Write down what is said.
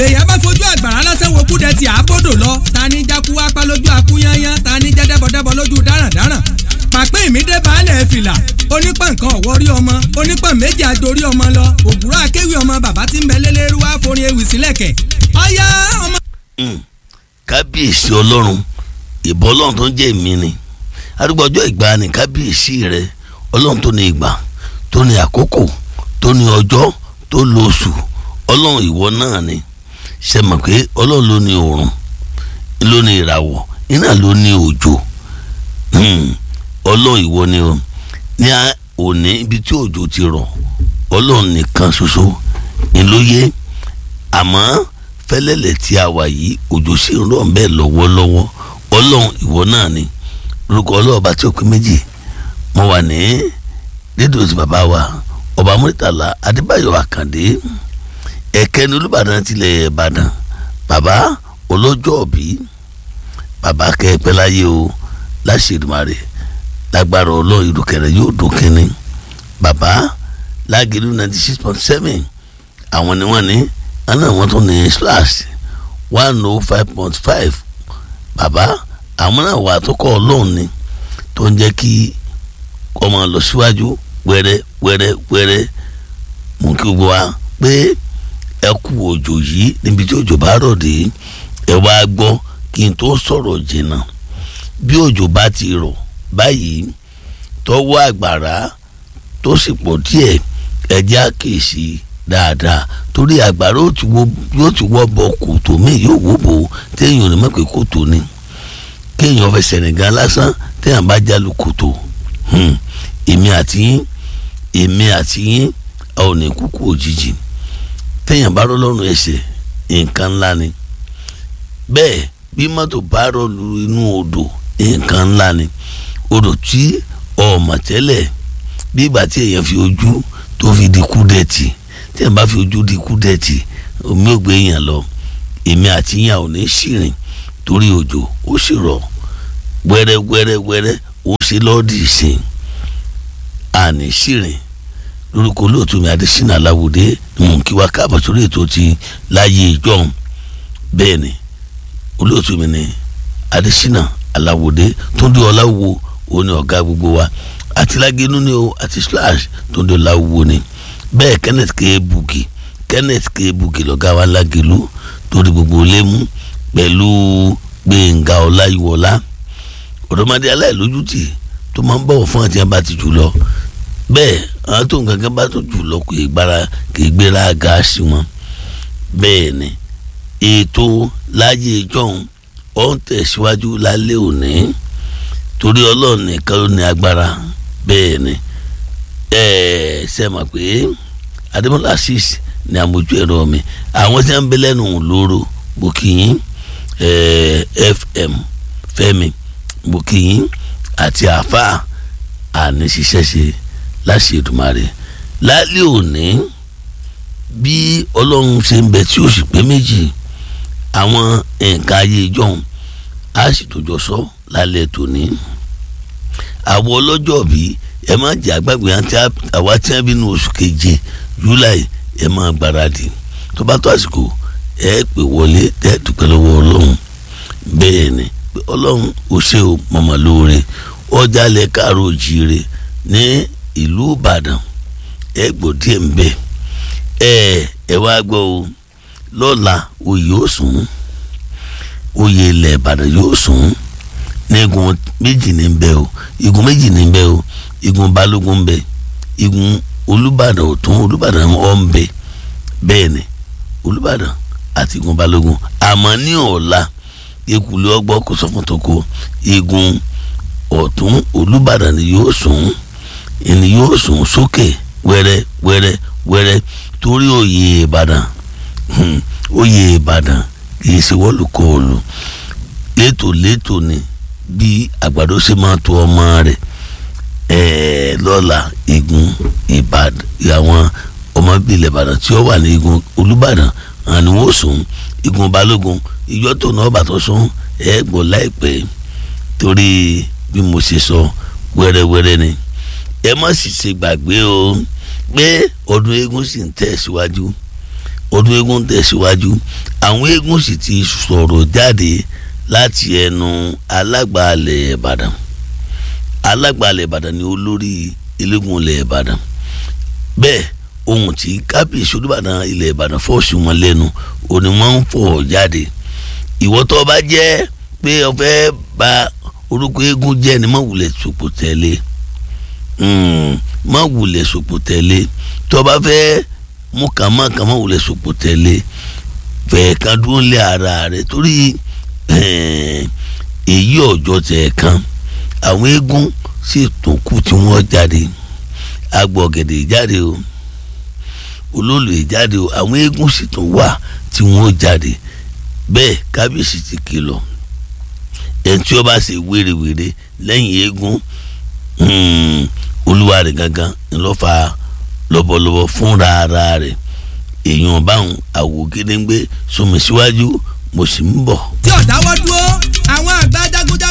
bèèyàn bá fojú àgbàrá lásán wo kúdẹ tí àbọ̀dọ̀ lọ ta ní jákú apá lójú akúnyányán ta ní jẹ́dẹ́bọ̀dẹ́bọ̀ lójú dáràndáràn pàpín ìmídé baálẹ̀ fìlà onípọ̀ nǹkan ọ̀wọ́rí ọmọ onípọ̀ méjì àjòrí ọmọ lọ òbúrọ̀ akéwì ọmọ bàbá tí ń bẹ lélẹ́rú wá forin ewì sílẹ̀kẹ̀ ọ̀yá ọmọ. kábíyèsí ọlọ́run ìbọn ọlọ́run tó ń jẹ́ èmi ni arúgbó ọjọ́ ìgbà ni kábíyèsí rẹ ọlọ́run tó ní ìgbà tó ní àkókò tó ní ọjọ́ tó lóṣù ọlọ́run ìwọ náà ni ṣe mọ̀ pé ọlọ́run ló ní oòrùn ló ní ìràwọ̀ iná ló ní òjò ọlọ́run ìwọ ni o ní òní ibi tí òjò ti rọ̀ ọlọ́run nìkan ṣoṣo ni ló yé àmọ́ fẹ́lẹ́lẹ̀ tí a wà yìí òjò sì ń rọ̀ bẹ́ẹ̀ lọ́wọ́lọ́wọ́ ọlọ́run ìwọ náà ni orúkọ ọlọ́ọ̀bá tí ó pé méjì mo wà ní rédíò tí bàbá wa ọba Murtala Adébáyọ̀ Àkàndé ẹ̀kẹ́ni Olúbàdàn tilẹ̀ Ìbàdàn bàbá ọlọ́jọ́ òbí bàbá kẹ́ẹ̀pẹ́ láyé o láṣẹ̀dùmarè lágbára ọlọ́run ìdókẹ̀rẹ̀ yóò dókẹ́ni bàbá lágẹ̀lú ninety six point seven àwọn ni wọ́n ní àná àwọn tó ní slash one oh five point five bàbá àwọn náà wà tó kọ́ ọlọ́run ni tó ń jẹ́ kí ọmọ lọ síwájú wẹ́rẹ́ wẹ́rẹ́ wẹ́rẹ́ mú kí gbogbo wa pé ẹ kú òjò yìí níbi tí òjò bá rọ̀ dé ẹ wá gbọ́ kí n tó sọ̀rọ̀ jìnnà bí òjò bá ti rọ̀ báyìí tọwọ́ àgbàrá tó sì pọ̀ díẹ̀ ẹjẹ́ àkèsí dáadáa torí àgbàrá yóò ti wọ́ bọ kòtò míì yóò wó bò téèyàn ní mọ̀pẹ́ kòtò ni kéèyàn fẹsẹ̀ nìkan lásán téèyàn bá jálu kòtò èmi àti yín èmi àti yín a ò ní kúkú òjijì téèyàn bá rọ́ lọ́rùn ẹsẹ̀ nǹkan ńlá ni bẹ́ẹ̀ bí mọ́tò bá rọ́ lu inú odò nǹkan ńlá ni odò tí ọmọ tẹ́lẹ̀ bí ìgbà tí èèyàn fi ojú tó fi di kúdẹ̀tì tí èèyàn bá fi ojú di kúdẹ̀tì omi ò gbé èèyàn lọ èmi àti yín ò ní ṣìrìn torí òjò ó sì rọ̀ wẹ́rẹ́ wẹ́rẹ́ wẹ́rẹ́ ó sì lọ́ọ̀dì ìsìn àní ṣìrìn lórúkọ olóòtú mi adésínà aláwòdé ni mò ń kí wa káàbọ̀ sórí ètò ti láyé ìjọ́un bẹ́ẹ̀ ni olóòtú mi ni adésínà aláwòdé tó ń dé ọláwo òun ni ọ̀gá gbogbo wa àti lágínú ni o àti slash tó ń dé ọláwo ni bẹ́ẹ̀ kenneth k bugi kenneth k bugi lọ́gá wa lágínú tó di gbogbo lémú pẹ̀lú gbẹ̀ngà ọláyíwọlá ọ̀dọ́mọdé aláìlójútì tó máa ń bọ̀wọ̀ fún àti àbá ti jù lọ bẹ́ẹ̀ àwọn tó nǹkan kan bá tó jù lọ kò gbára kò gbéra gáàsì wọn bẹ́ẹ̀ ni ètò láyé ìjọ́un ó ń tẹ̀síwájú lálẹ́ òní torí ọlọ́run nìkan ló ní agbára bẹ́ẹ̀ ni ẹ ṣe mọ̀ pé adémọlá six ni àmójú ẹ̀rọ mi àwọn tí wọ́n ń bẹ lẹ́nu lóró bókìyín fm fẹ́mi bókìyín àti àáfàá àní ṣiṣẹ́ ṣe láṣẹ Èdùmàrè lálẹ́ òní bí ọlọ́run ṣe ń bẹ tí ó sì pé méjì àwọn nǹkan ayé ìjọhún á sì tòjọ sọ lálẹ́ tòní. àwọn ọlọ́jọ́ bí ẹ má jẹ́ àgbàgbé àwa tí wọ́n bí ní oṣù keje july ẹ má gbáradì tó bá tó àsìkò ẹ pè wọlé ẹ dúpẹ́ lọ́wọ́ ọlọ́run bẹ́ẹ̀ ni ọlọ́run ò ṣe o mọ̀mọ́ lóore ọjà lẹ káàró jíire ní ìlú ìbàdàn ẹ gbọ́ díẹ̀ ń bẹ ẹ ẹ wá gbọ́ o lọ́la oyè ó sùn oyè ilẹ̀ ìbàdàn yóò sùn ní igun méjì ní bẹ o igun méjì ní bẹ o igun balógun bẹ igun olùbàdàn ọ̀tún olùbàdàn ọ̀ ń bẹ bẹ́ẹ̀ ni olùbàdàn àti igun balógun àmọ́ ní ọ̀la ekulé ọgbọ́ kò sọ fún toko igun ọ̀tún olùbàdàn ni yóò sùn ẹni yóò sùn sókè wẹ́rẹ́ wẹ́rẹ́ wẹ́rẹ́ torí oyè ìbàdàn oyè ìbàdàn kì í ṣe wọ́lùkọ́ọ̀lù létò létò ni bí àgbàdo ṣe máa tó ọmọ rẹ̀ ẹ̀ẹ́ lọ́la igun ìbàdàn àwọn ọmọ bílẹ̀ ìbàdàn tí ó wà ní igun olùbàdàn àni wọ́n sùn igun balógun ìjọ tó náà bàtọ̀ sún ẹ̀ gbọ́ láìpẹ́ torí bí mo ṣe sọ wẹ́rẹ́wẹ́rẹ́ ni ẹ má sì ṣe gbàgbé o pé ọdún eégún sì ń tẹ̀ síwájú ọdún eégún tẹ̀síwájú àwọn eégún sì ti sọ̀rọ̀ jáde láti ẹnu alágbàálẹ̀ ìbàdàn alágbàálẹ̀ ìbàdàn ni olórí eléégún ilẹ̀ ìbàdàn bẹ́ẹ̀ ohun tí kábíyèsí olúbàdàn ilẹ̀ ìbàdàn fọ́ọ̀sì wọn lẹ́nu òní wọ́n ń fọ̀ jáde ìwọ tó bá jẹ́ pé o fẹ́ bà orúkọ eégún jẹ́ ni má wulẹ̀ sòpò tẹ̀lé má wulẹ̀ sòpò tẹ̀lé tó bá fẹ́ mú kàmá kàmá wulẹ̀ sòpò tẹ̀lé fẹ̀ẹ́ kan dúró lé ara rẹ̀ torí èyí ọjọ́ tẹ̀ kan àwọn eégún sì tún kù tí wọ́n jáde agbọ̀gẹ̀dẹ̀ jáde o olóòlù jáde o àwọn eégún sì tún wà tí wọ́n jáde bẹ́ẹ̀ kábíyèsí ti kìlọ̀ ẹni tí ó bá ṣe wérewère lẹ́yìn eégún olúwa rẹ̀ gangan ńlọ́fà lọ́bọ̀lọ́bọ̀ fúnra ara rẹ̀ èèyàn báwọn àwògedengbe sọmi síwájú mo sì ń bọ̀. tí ọ̀dà